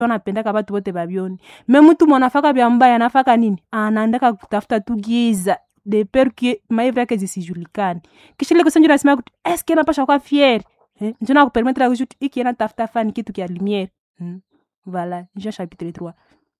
anapendaka batu bote babioni me mtu mwanafaka bya mbaya anafaka nini anaandaka kutafuta tu giza de peur que maivu yake zisijulikane kisha ile kusenjura nasema kuti eske napasha kwa fier eh? njo nakupermetre kujuti iki natafuta fani kitu kya lumière hmm? voilà jean chapitre 3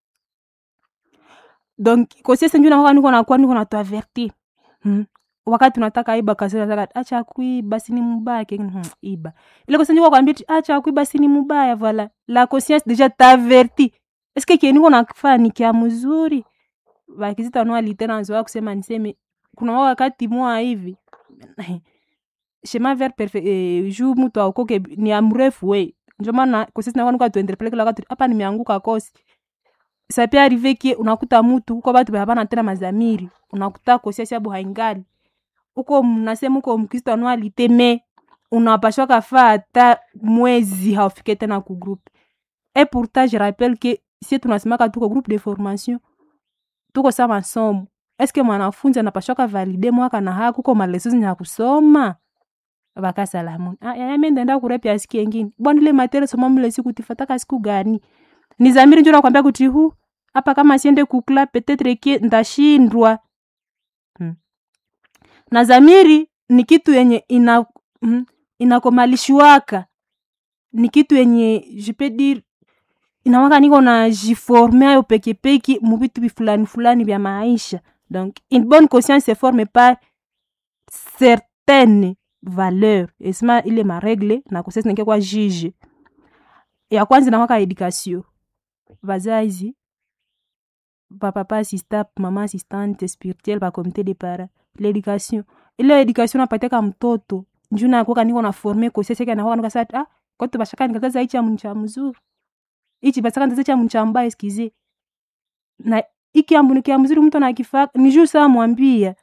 donc kosiese njo nakoka niko nakuwa niko natuavertir hmm? wakati unataka iba kasi unataka acha kuiba sini mubaya ke hmm, iba ile kosenjua kwambia acha kuiba sini mubaya voilà la conscience déjà t'averti est-ce que kieniko nakufanya ni kia mzuri bakizita no alitena nzoa kusema niseme kuna wakati mwa hivi chemin vers perfect eh, juu mtu aokoke ni amrefu we ndio maana kosisi na kwanuka tuendelee kila wakati hapa nimeanguka kosi ça peut arriver que unakuta mtu uko batu habana tena mazamiri unakuta kosiasi abo haingali uko mnasema uko mkristo anualite me unapashwa kafaa hata mwezi haufike tena ku groupe et pourtant je rappelle que si tunasemaka tuko groupe de formation tuko sa masomo eske mwanafunzi anapashwaka valide mwaka na hako kuko malesozi nya kusoma bakasalamu ah, yaya mi ndaenda kurepya siku yengine bwana ile materia soma mle siku tifataka siku gani ni zamiri njo nakwambia kuti hu hapa kama siende kukla petetre ke ndashindwa hmm. na zamiri ni kitu yenye ina hmm, inakomalishwaka ni kitu yenye je peux dire inawaka niko na jiforme ayo pekepeki muvitu fulani fulani vya maisha donc une bonne conscience se forme par certaines valeurs esima ile maregle na kosesi neke kwa juge ya kwanza inawaka education vazazi papapa assistant mama assistante spirituelle bakomite de para l'éducation ile education napatiaka mtoto njuu nakoka niko na forme koseseke nakoka nikasati ah kote bashaka nikataza ichi amuntu cha mzuri ichi basaka ndaza cha muntu cha mbaya eskize na iki ambu kia mzuri mtu anakifaka ni juu saa mwambia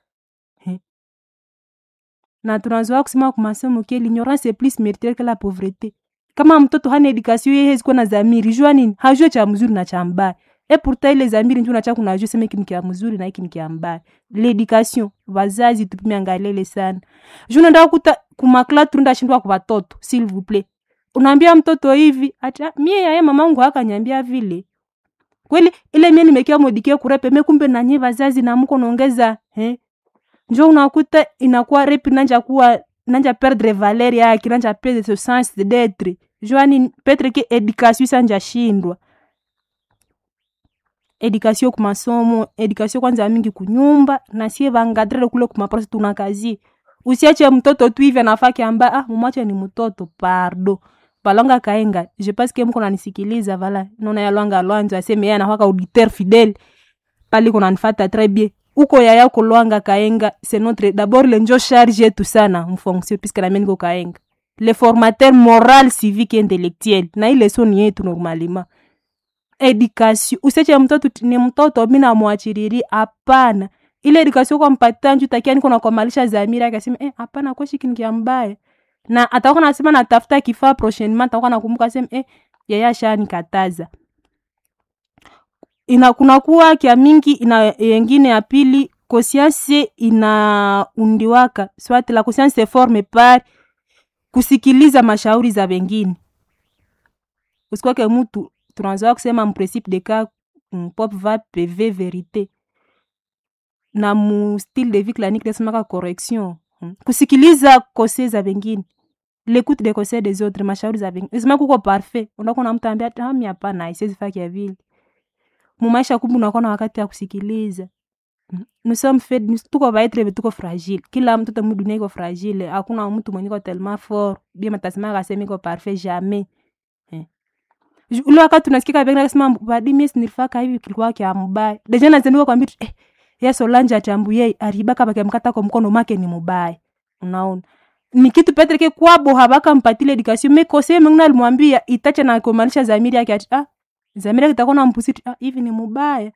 na tunazoa kusema kwa masomo ke l'ignorance est plus méritaire que la pauvreté kama mtoto hana education yeye hezi kuwa na zamiri jua nini hajue cha mzuri na cha mbaya e pourtant ile zamiri ndio unacha kunajua sema hiki ni kia mzuri na hiki ni kia mbaya l'education wazazi tupime angalele sana juu unaenda kuta kumakla turunda shindwa kwa watoto s'il vous plaît unaambia mtoto hivi ata mie yaye mamangu akanyambia vile kweli ile mie nimekia modikie kurepe me kumbe nanye vazazi na mko naongeza eh njo unakuta inakuwa repi nanja kuwa nanja perdre valeur yake nanja perdre ce sens d'être joani petre ke education sanja shindwa education ku masomo education kwanza mingi kunyumba na sie vangadrele kule kumaprosi tunakazi usiache mtoto tu hivi anafaki amba ah mumache ni mtoto pardo balonga kaenga je pense que mko nanisikiliza vala nona ya lwanga lwanzo aseme yeye anahaka auditeur fidèle pali kuna nifata très bien uko yaya kulwanga kaenga c'est notre d'abord le njo charge yetu sana mfonction puisque na meniko kaenga le formateur moral civique et intellectuel na ile so ni yetu normalement education useche mtoto ni mtoto mi namwachiriri hapana ile education kwa mpatia nju takia niko nakomalisha zamiri akasema eh hapana kweshi kinikia mbaya na atakuwa nasema natafuta kifaa prochainement atakuwa nakumbuka sema eh yeye ashanikataza ina kunakuwa kya mingi ina yengine ya pili conscience inaundiwaka soit la conscience se forme par kusikiliza mashauri za wengine usikwake mtu tunazoa kusema mprincipe de cas pop va pv verite na mu style de vie clinique nasemaka correction hmm. kusikiliza kose za wengine l'écoute des conseils des autres mashauri za wengine isema kuko parfait unakuwa na mtu ambia ami hapana isiwezi faki ya vile mumaisha kumbe unakuwa na wakati ya kusikiliza nous sommes faits tuko vaitre tuko fragile kila mtoto mu dunia iko fragile hakuna mtu mwenye iko tellement fort bien matasema akasema iko parfait jamais eh. ule wakati unasikika vengine akasema badi mimi sinifaka hivi kilikuwa kya mbaya deja nazendua kwambia eh ya Solange atambuye aribaka bakamkata kwa mkono make ni mubaya unaona ni kitu petreke kwabo habaka mpatile education me kose mengine alimwambia itache na kumalisha zamiri yake ati ah zamiri yake itakuwa na mpusiti ah hivi ni mubaya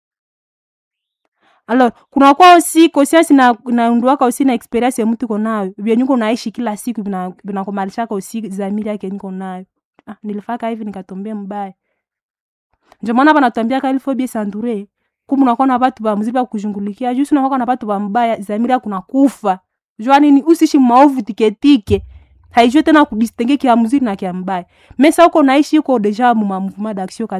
alors kuna kwa aussi conscience na naunduaka aussi na experience ya mtu iko nayo vyenye uko naishi kila siku vina vinakumalishaka aussi zamiri yake niko nayo ah nilifaka hivi nikatombea mbaya ndio maana banatuambia ka ilfo bien s'entourer kumu unakuwa na batu ba mzuri bakujungulikia juu unakuwa na batu ba mbaya zamiri yako kufa jua nini usishi maovu tiketike haijue tena kudistingue kia mzuri na kia mbaya mesa uko naishi uko deja mu ma mouvement d'action